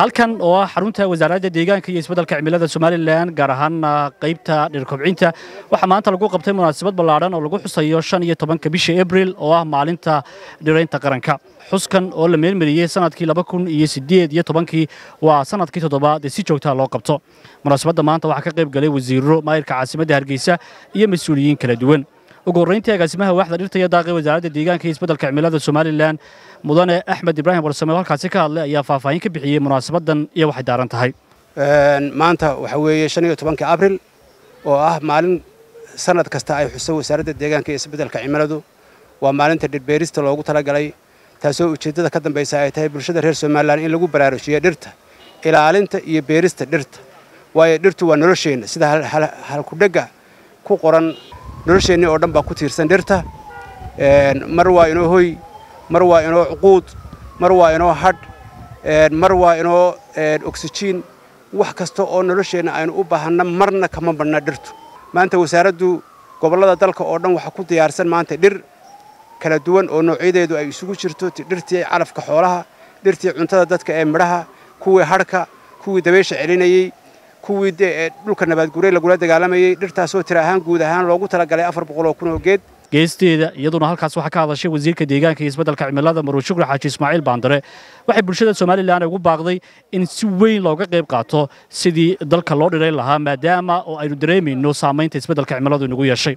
halkan oo ah xarunta wasaaradda deegaanka iyo isbeddelka cimilada somalilan gaar ahaana qaybta dhirkobcinta waxaa maanta lagu qabtay munaasabad ballaadhan oo lagu xusayo shan iyo tobanka bisha abril oo ah maalinta dhiraynta qaranka xuskan oo la meelmariyey sanadkii laba kun iyo siddeed iyo tobankii waa sanadkii toddobaad ee si joogtaa loo qabto munaasabadda maanta waxaa ka qayb galay wasiirro maayirka caasimadda hargeysa iyo mas-uuliyiin kala duwan ugu horrayntii agaasimaha waaxda dhirta iyo daaqi wasaaradda deegaanka iyo isbeddelka cimilada somalilan mudane axmed ibraahim warsame oo halkaasi ka hadlay ayaa faahfaahin ka bixiyey munaasabaddan iyo waxay daaran tahay maanta waxa weeye shan iyo tobanka abril oo ah maalin sanad kasta ay xuso wasaaradda deegaanka iyo isbeddelka cimiladu waa maalinta dhirbeerista loogu talagalay taasoo ujeeddada ka dambaysa ay tahay bulshada reer somalilan in lagu baraarujiyo dhirta ilaalinta iyo beerista dhirta waayo dhirtu waa nolosheenna sida halkudhegga ku qoran nolosheenni oo dhan baa ku tiirsan dhirta mar waa inoo hoy mar waa inoo cuquud mar waa inoo hadh mar waa inoo oksijiin wax kasta oo nolosheenna aynu u baahanna marna kama badhna dhirtu maanta wasaaraddu gobollada dalka oo dhan waxaa ku diyaarsan maanta dhir kala duwan oo noocyadeedu ay isugu jirto dhirtii calafka xoolaha dhirtii cuntada dadka ee midhaha kuwii hadhka kuwii dabaysha celinayey kuwii dhulka nabaadguray lagula dagaalamayey dhirtaasoo tira ahaan guud ahaan loogu talagalay afar boqol oo kun oo geed geesteeda iyaduna halkaas waxaa ka hadashay wasiirka deegaanka iyo isbeddelka cimilada maruur shukri xaaji ismaaciil baandare waxay bulshada somalilan ugu baaqday in si weyn looga qayb qaato sidii dalka loo dhirayn lahaa maadaama oo aynu dareemayno saamaynta isbeddelka cimiladu inagu yeeshay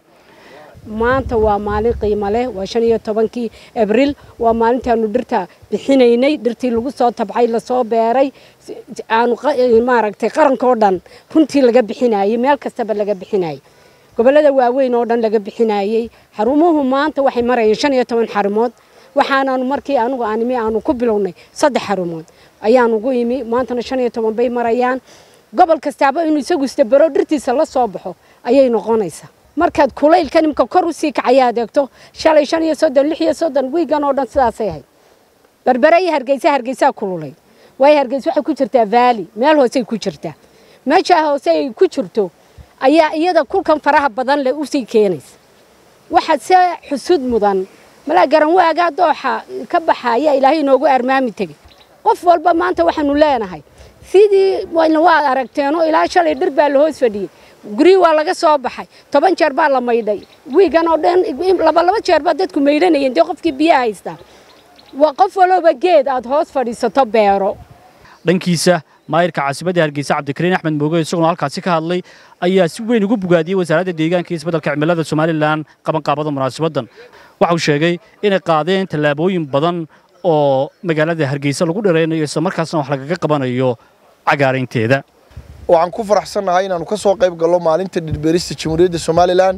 maanta waa maalin qiimo leh waa shan iyo tobankii abriil waa maalintaanu dhirta bixinaynay dhirtii lagu soo tabcay lasoo beeray aanu maaragtay qarankoo dhan runtii laga bixinayey meel kastaba laga bixinayay gobollada waaweyn oo dhan laga bixinayey xarumuhu maanta waxay marayeen shan iyo toban xarumood waxaanaanu markii anugu aanimi aanu ku bilownay saddex xarumood ayaanu ugu imi maantana shan iyo toban bay marayaan gobol kastaaba inuu isagu istabaro dhirtiisa la soo baxo ayay noqonaysaa markaad kulaylka nimka kor usii kacayaad eegto shalay shan iyo soddon lix iyo soddon wiigan oo dhan sidaasay ahayd berbere iyo hargeysa hargeysaa kululay waayo hargeysa waxay ku jirtaa vaali meel hoosey ku jirtaa meesha hoose ay ku jirto ayaa iyada kulkan faraha badan leh usii keenaysa waxaa se xusud mudan malaa garanwaagaa dooxa ka baxaya ilaahay inoogu armaami tegey qof walba maanta waxaanu leenahay sidii waad aragteenoo ilaa shalay dhir baa la hoos fadhiyey guryi waa laga soo baxay toban jeer baa la maydhay wiigan oo dhan labalaba jeer baa dadku maydhanayeen dee qofkii biyaha haystaa waa qof walooba geed aad hoos fadhiisato beero dhankiisa maayirka caasimadda hargeysa cabdikariin axmed mooge isaguna halkaasi ka hadlay ayaa si weyn ugu bogaadiyey wasaaradda deegaanka iyo isbeddelka cimilada somalilan qabanqaabada munaasabaddan waxauu sheegay inay qaadeen tallaabooyin badan oo magaalada hargeysa lagu dharaynayo isla markaasna wax lagaga qabanayo cagaaraynteeda waxaan ku faraxsannahay inaannu ka soo qayb gallo maalinta dhirbeerista jamhuuriyadda somalilan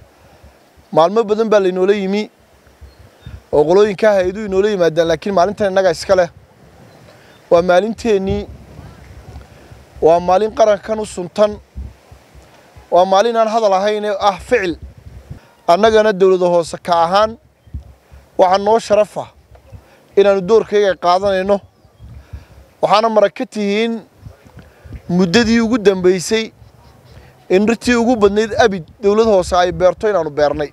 maalmo badan baa laynoola yimi oo qolooyinka hay-aduhu inoola yimaadaan laakiin maalintan innaga iska leh waa maalinteennii waa maalin qarankan u suntan waa maalin aan hadal ahayn ee ah ficil annagana dowlada hoose ka ahaan waxaa noo sharafa inaannu doorkayga qaadanayno waxaana marag ka tihiin muddadii ugu dambaysay in dhirtii ugu badnayd abid dowlad hoose ay beerto inaannu beernay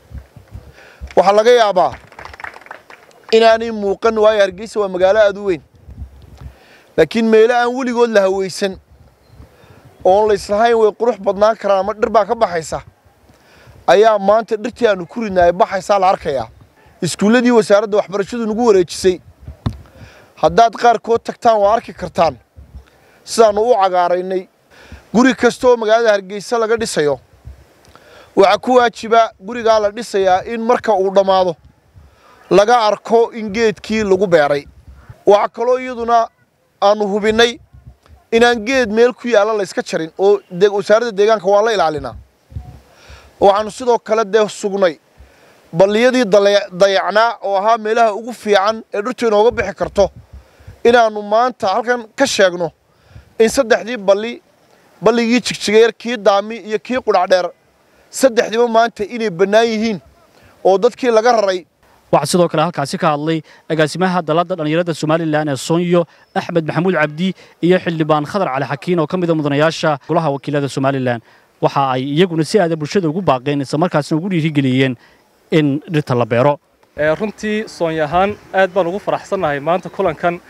waxaa laga yaabaa inaanay muuqan waayo hargeysa waa magaalo aad u weyn laakiin meelo aan weligood la hawaysan oon layslahayn way qurux badnaan karaan ama dhir baa ka baxaysa ayaa maanta dhirtii aannu ku ridna ay baxaysaa la arkayaa iskuulladii wasaaradda waxbarashadu nagu wareejisay haddaad qaarkood tagtaan waa arki kartaan sidaannu u cagaaraynay guri kasta oo magaalada hargeysa laga dhisayo waxaa ku waajiba gurigaa la dhisayaa in marka uu dhammaado laga arko in geedkii lagu beeray waxaa kaloo iyaduna aannu hubinnay inaan geed meel ku yaalla layska jarin oo wasaaradda deegaanka waa la ilaalinaa waxaannu sidoo kale dee sugnay balliyadii dayacnaa oo ahaa meelaha ugu fiican ee dhirtu inooga bixi karto inaannu maanta halkan ka sheegno in saddexdii balli balligii jigjigeer kii daami iyo kii qudhacdheer saddexdiiba maanta inay bannaan yihiin oo dadkii laga raray waxaa sidoo kale halkaasi ka hadlay agaasimaha dalladda dhallinyarada somalilan ee soonyo axmed maxamuud cabdi iyo xildhibaan khadar cali xakiin oo ka mida mudanayaasha golaha wakiilada somalilan waxa ay iyaguna si aada bulshada ugu baaqeen isla markaasna ugu dhiirigeliyeen in dhirta la beero runtii soonyo ahaan aad baan ugu faraxsannahay maanta kulankan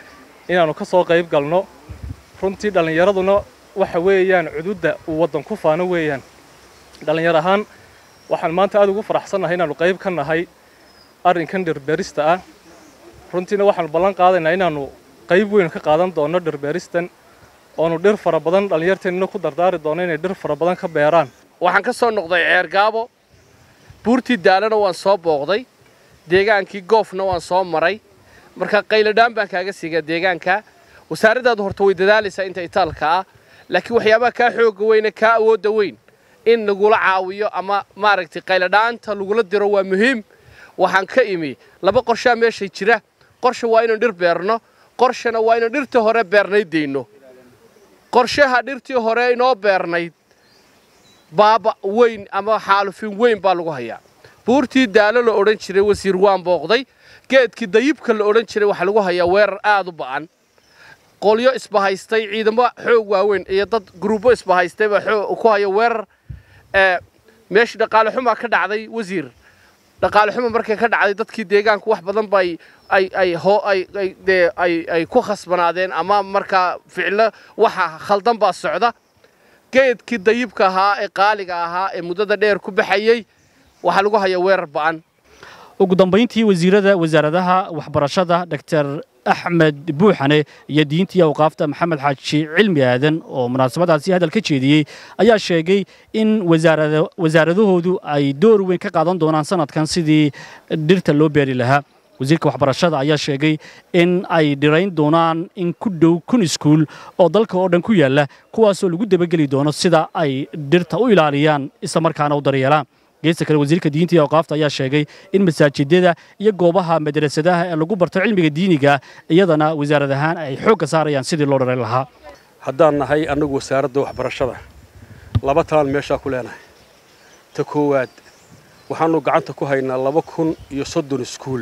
inaannu ka soo qayb galno runtii dhallinyaraduna waxa weeyaan cududda uu waddan ku faano weeyaan dhallinyar ahaan waxaan maanta aad ugu faraxsannahay inaannu qayb ka nahay arrinkan dhirbeerista ah runtiina waxaannu ballan qaadaynaa inaannu qayb weyn ka qaadan doonno dhirbeeristan oonu dhir fara badan dhallinyarteennina ku dardaari doono inay dhir fara badan ka beeraan waxaan ka soo noqday ceergaabo buurtii daalana waan soo booqday deegaankii goofna waan soo maray marka qayladhaan baan kaaga siigaa deegaanka wasaaraddaadu horta way dadaalaysaa inta itaalka ah laakiin waxyaabaha kaa xooga weyne kaa awoodda weyn in lagula caawiyo ama maaragtay qayladhaanta lagula diro waa muhiim waxaan ka imi laba qorshaa meeshay jira qorsha waa inaan dhir beerno qorshana waa inaan dhirtii hore beernayd dayno qorshaha dhirtii hore inoo beernayd baaba weyn ama xaalufin weyn baa lagu hayaa buurtii daalo la odhan jiray wasiir waan booqday geedkii dayibka la odhan jiray waxaa lagu hayaa weerar aad u ba'an qolyo isbahaystay ciidamo xoog waaweyn iyo dad gruubo isbahaystay baa ku haya weerar meeshii dhaqaale xumaa ka dhacday wasiir dhaqaale xuma markay ka dhacday dadkii deegaanku wax badan bay ay ay hoo ay ay dee ay ay ku khasbanaadeen ama markaa ficilo waxa khaldan baa socda geedkii dayibka ahaa ee qaaliga ahaa ee muddada dheer ku baxayey waxaa lagu hayaa weerar ba'an ugu dambayntii wasiirada wasaaradaha waxbarashada dr axmed buuxane iyo diintii awqaafta maxamed xaaji cilmi aadan oo munaasabadaasi hadal ka jeediyey ayaa sheegay in wasaaradahoodu ay door weyn ka qaadan doonaan sanadkan sidii dhirta loo beeri lahaa wasiirka waxbarashada ayaa sheegay in ay dhirayn doonaan in ku dhow kun iskuul oo dalka oo dhan ku yaalla kuwaasoo lagu dabageli doono sida ay dhirta u ilaaliyaan islamarkaana u daryeelaan geesta kale wasiirka diinta iyo awqaafta ayaa sheegay in masaajidada iyo goobaha madrasadaha ee lagu barto cilmiga diiniga iyadana wasaarad ahaan ay xoogga saarayaan sidii loo dharayn lahaa haddaan nahay annagu wasaaradda waxbarashada laba talaan meeshaa ku leenahay ta koowaad waxaannu gacanta ku haynaa laba kun iyo soddon iskuul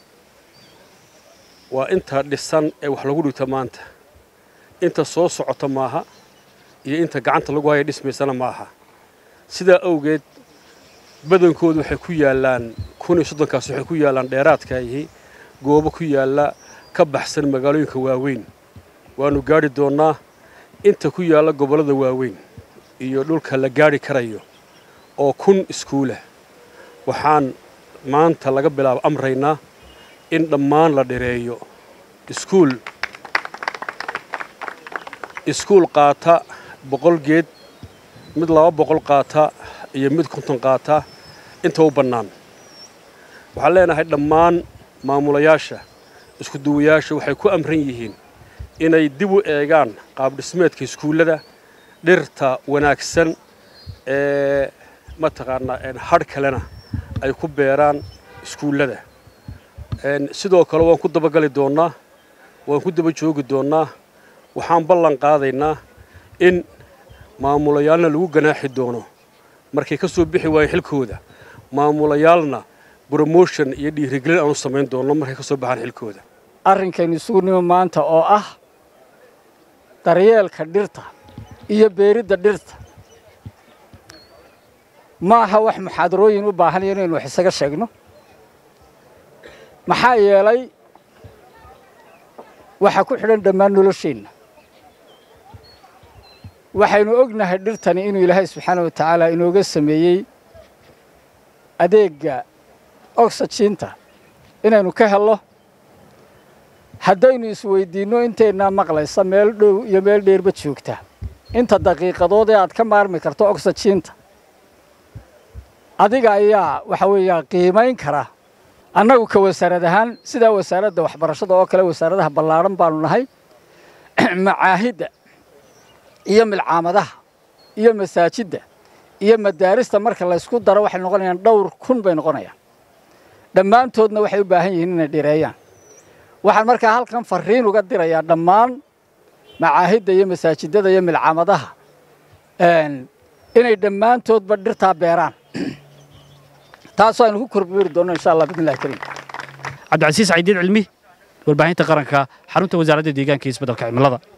waa inta dhisan ee wax lagu dhigto maanta inta soo socota maaha iyo inta gacanta lagu haya dhismaysana maaha sidaa awgeed badankoodu waxay ku yaallaan kun iyo soddonkaas waxay ku yaallaan dheeraadkaayihi goobo ku yaalla ka baxsan magaalooyinka waaweyn waannu gaadhi doonnaa inta ku yaalla gobollada waaweyn iyo dhulka la gaadhi karayo oo kun iskuulah waxaan maanta laga bilaabo amraynaa in dhammaan la dhireeyo iskuul iskuul qaata boqol geed mid laba boqol qaata iyo mid konton qaata inta u bannaan waxaan leenahay dhammaan maamulayaasha iskuduwayaasha waxay ku amran yihiin inay dib u eegaan qaabdhismeedka iskuullada dhirta wanaagsan ee mataqaanaa hadh kalena ay ku beeraan iskuullada sidoo kale waan ku dabagali doonnaa waan ku daba joogi doonnaa waxaan ballan qaadaynaa in maamulayaalna lagu ganaaxi doono markay ka soo bixi waayeen xilkooda maamulayaalna bromotion iyo dhiirigelin aanu samayn doonno markay ka soo baxaan xilkooda arrinkaynu isugu nimo maanta oo ah daryeelka dhirta iyo beeridda dhirta ma aha wax muxaadarooyin u baahanaya inaynu wax isaga sheegno maxaa yeelay waxaa ku xidhan dhammaan nolosheenna waxaynu ognahay dhirtani inuu ilaahay subxaana wa tacaala inooga sameeyey adeegga oxyjiinta inaynu ka hello haddaynu isweydiinno inteennaa maqlaysa meel dhow iyo meel dheerba joogta inta daqiiqadood ee aad ka maarmi karto oxyjiinta adiga ayaa waxa weeyaa qiimayn kara annagu ka wasaarad ahaan sidaa wasaaradda waxbarashada oo kale wasaaradaha ballaadhan baanu nahay macaahidda iyo milcaamadaha iyo masaajidda iyo madaarista marka laysku daro waxay noqonayaan dhowr kun bay noqonayaan dhammaantoodna waxay u baahan yihiin inay dhireeyaan waxaan markaa halkan farriin uga dirayaa dhammaan macaahidda iyo masaajidada iyo milcaamadaha inay dhammaantoodba dhirtaa beeraan taasoo aynu ku korbeeri doonno insha allah bismillahi kariim cabdicasiis caydiin cilmi warbaahinta qaranka xarunta wasaaradda deegaanka iyo isbeddelka cimilada